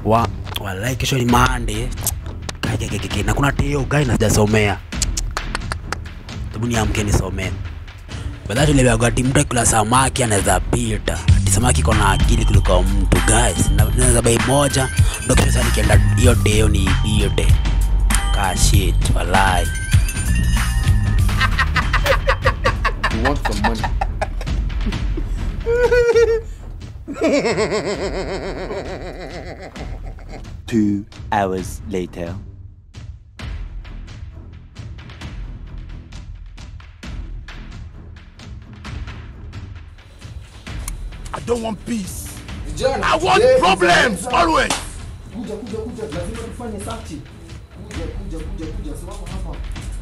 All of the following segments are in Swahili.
wa walai kesho ni mande kajekekeke na kuna teo gai na sijasomea hebu niamke nisomee badhaa tuliagati mtu akila samaki anaweza pita ati samaki iko na akili kuliko mtu guys Na- naweza bai moja ndo kesho sasa nikienda hiyo teo ni ipite ka shit walai You want some money? Two hours later. I don't want peace. Vijana, I want today is problems a- always. Kuja kuja kuja, lazima tufanye search. Kuja kuja kuja kuja, simama hapa.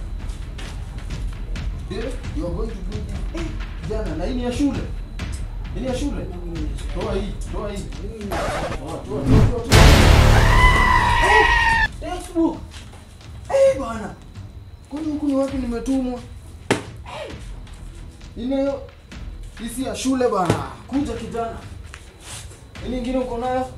Eh, you are going to do this. Eh, Vijana, na hii ni ya shule. Hii ni ya shule. Toa hii, toa hii. Toa, toa, toa, toa, toa. Eh, textbook. Eh, bwana. Kwani huku ni wapi nimetumwa? Eh, Inayo hii si ya shule bana. Kuja kijana. Hii nyingine uko nayo?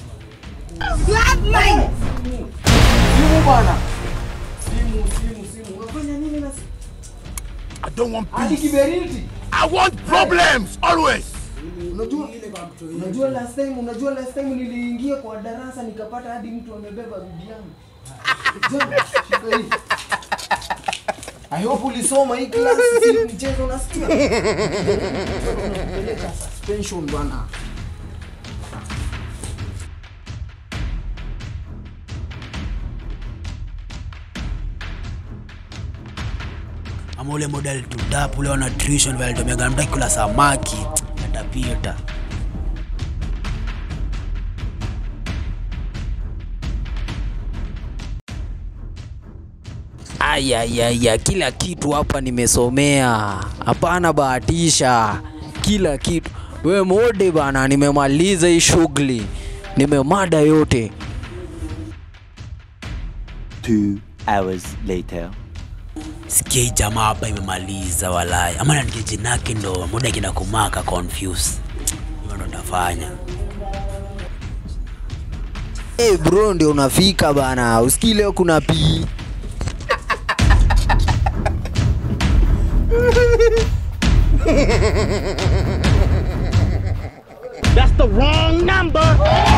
Simu. Simu bana. Simu, simu, simu. Unafanya nini na simu? I don't want Hadi peace. kiberiti. I want problems always. Unajua unajua last time unajua last time niliingia kwa darasa nikapata hadi mtu amebeba bibi yangu. Jana, shika hii. I hope ulisoma hii class si mchezo unasikia? Peleka suspension bwana. ama ule model tutap ule wa nutrition vile alitumia mtu akikula samaki atapita Ayayaya, kila kitu hapa nimesomea, hapana bahatisha, kila kitu. We mode bana, nimemaliza hii shughuli, nimemada yote. Two hours later. sikia hii jamaa hapa imemaliza walai ama nanike jinake ndo muda kina kumaka confuse hivyo ndo ndafanya Hey bro, ndio unafika bana, usikii leo kuna pii That's the wrong number.